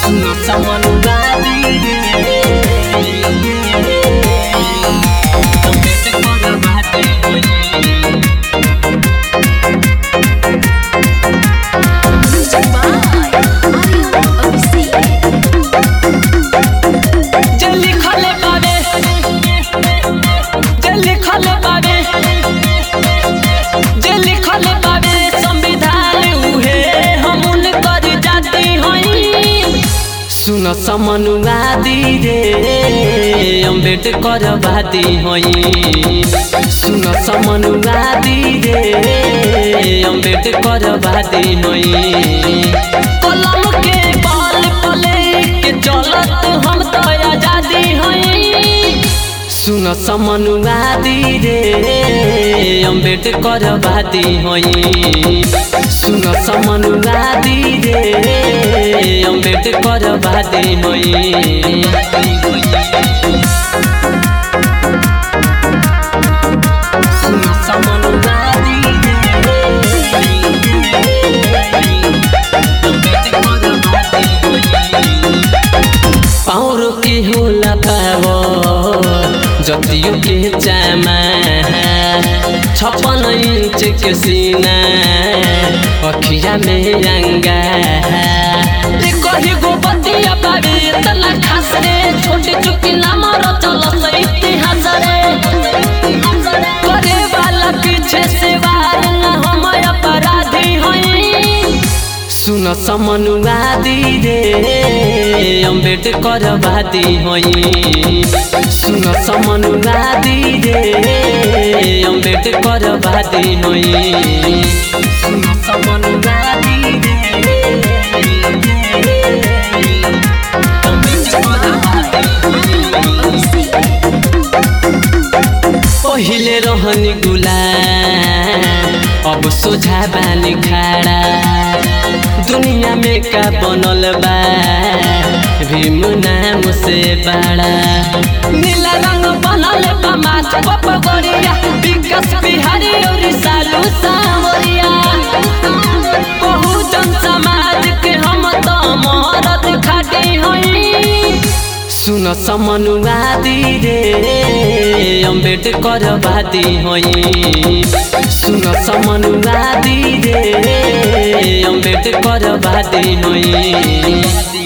सुनो समानुवादी अम्बेडकर बाटे होई Music by Aryan Abhishek. जे लिखल बावे जे लिखल बावे जे लिखल बावे संविधान उहे हमन कर जाती हई सुन समनुवादी रे अम्बेडकर बाती हई सुन समनुवादी रे अम्बेडकर बाती हई कलम के बाल पले के चलत हम तो आजादी हई सुन समनुवादी रे अम्बेडकर बाती हई सुन समनुवादी रे अम्बेडकर बाती हई सुन समनुवादी अम्बेडकर बाती हई पाउर के होला पाव जतियो के चामा छप्पन इंच के सीना अखिया में अंगा रे कही गो बतिया पावे तना खास रे छोटे चुकी नाम रचल से इतिहास रे करे वाला पीछे से वार न हम अपराधी हई सुन समनुवादी रे अम्बेडकर बाती हई सुन समनुवादी रे अम्बेडकर बाती हई सुन समनुवादी रे अम्बेडकर बाती हई पहिले रहनी गुलाम अब सोझा बानी खाड़ा दुनिया में का बनल बा भीम नाम से बड़ा नीला रंग बनल बा माथ पप गोरिया विकास बिहारी और सालू सावरिया बहुजन समाज के हम तो मरद खाटी हई सुन समनुवादी रे अम्बेडकर बाती हई सुन समनुवादी रे अम्बेडकर बाती हई